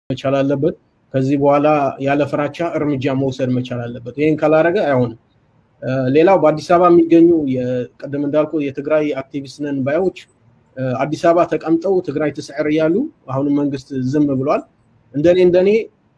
መቻል አለበት። ከዚህ በኋላ ያለ ፍራቻ እርምጃ መውሰድ መቻል አለበት። ይህን ካላረገ አይሆንም። ሌላው በአዲስ አበባ የሚገኙ ቅድም እንዳልኩ የትግራይ አክቲቪስት ነን ባዮች አዲስ አበባ ተቀምጠው ትግራይ ትስዕር እያሉ አሁንም መንግስት ዝም ብሏል። እንደኔ እንደኔ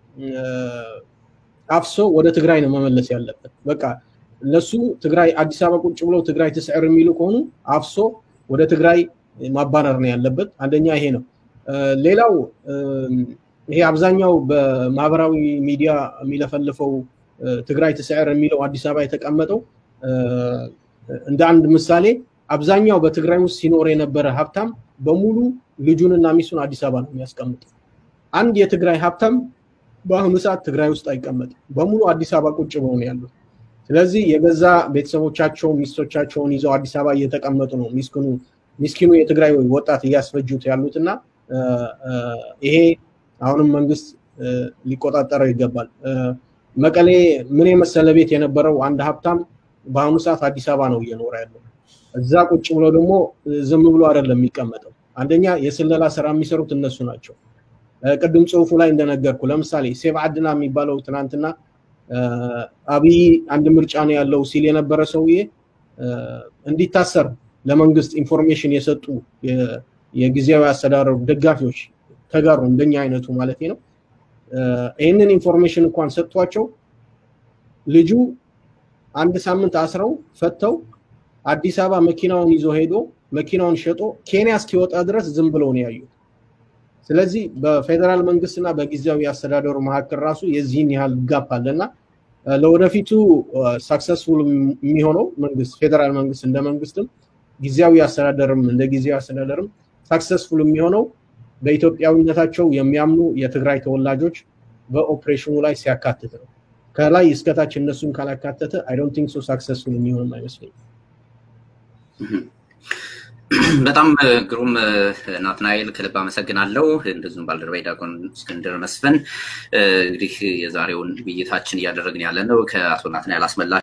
አፍሶ ወደ ትግራይ ነው መመለስ ያለበት። በቃ እነሱ ትግራይ አዲስ አበባ ቁጭ ብለው ትግራይ ትስዕር የሚሉ ከሆኑ አፍሶ ወደ ትግራይ ማባረር ነው ያለበት። አንደኛ ይሄ ነው። ሌላው ይሄ አብዛኛው በማህበራዊ ሚዲያ የሚለፈልፈው ትግራይ ትስዕር የሚለው አዲስ አበባ የተቀመጠው እንደ አንድ ምሳሌ አብዛኛው በትግራይ ውስጥ ሲኖር የነበረ ሀብታም በሙሉ ልጁንና ሚስቱን አዲስ አበባ ነው የሚያስቀምጠው። አንድ የትግራይ ሀብታም በአሁኑ ሰዓት ትግራይ ውስጥ አይቀመጥም። በሙሉ አዲስ አበባ ቁጭ ብለው ነው ያሉት። ስለዚህ የገዛ ቤተሰቦቻቸውን ሚስቶቻቸውን ይዘው አዲስ አበባ እየተቀመጡ ነው ሚስኪኑ ሚስኪኑ የትግራይ ወጣት እያስፈጁት ያሉት እና ይሄ አሁንም መንግስት ሊቆጣጠረው ይገባል። መቀሌ ምን የመሰለ ቤት የነበረው አንድ ሀብታም በአሁኑ ሰዓት አዲስ አበባ ነው እየኖረ ያለው። እዛ ቁጭ ብሎ ደግሞ ዝም ብሎ አይደለም የሚቀመጠው። አንደኛ የስለላ ስራ የሚሰሩት እነሱ ናቸው። ቅድም ጽሁፉ ላይ እንደነገርኩ ለምሳሌ ሴብ አድና የሚባለው ትናንትና አብይ አንድ ምርጫ ነው ያለው ሲል የነበረ ሰውዬ እንዲታሰር ለመንግስት ኢንፎርሜሽን የሰጡ የጊዜያዊ አስተዳደሩ ደጋፊዎች ተጋሩ፣ እንደኛ አይነቱ ማለት ነው። ይህንን ኢንፎርሜሽን እንኳን ሰጥቷቸው ልጁ አንድ ሳምንት አስረው ፈተው አዲስ አበባ መኪናውን ይዞ ሄዶ መኪናውን ሸጦ ኬንያ እስኪወጣ ድረስ ዝም ብለው ነው ያዩት። ስለዚህ በፌዴራል መንግስትና በጊዜያዊ አስተዳደሩ መካከል ራሱ የዚህን ያህል ጋፕ አለና ለወደፊቱ ሳክሰስፉል የሚሆነው መንግስት ፌዴራል መንግስት እንደ መንግስትም ጊዜያዊ አስተዳደርም እንደ ጊዜያዊ አስተዳደርም ሳክሰስፉል የሚሆነው በኢትዮጵያዊነታቸው የሚያምኑ የትግራይ ተወላጆች በኦፕሬሽኑ ላይ ሲያካትት ነው። ከላይ እስከታች እነሱን ካላካተተ አይ ዶንት ቲንክ ሶ ሳክሰስፉል የሚሆንም አይመስለኝም። በጣም ግሩም ናትናኤል፣ ከልብ አመሰግናለሁ። እንደዚሁም ባልደረባይ ዲያቆን እስክንድር መስፍን። እንግዲህ የዛሬውን ውይይታችን እያደረግን ያለ ነው ከአቶ ናትናኤል አስመላ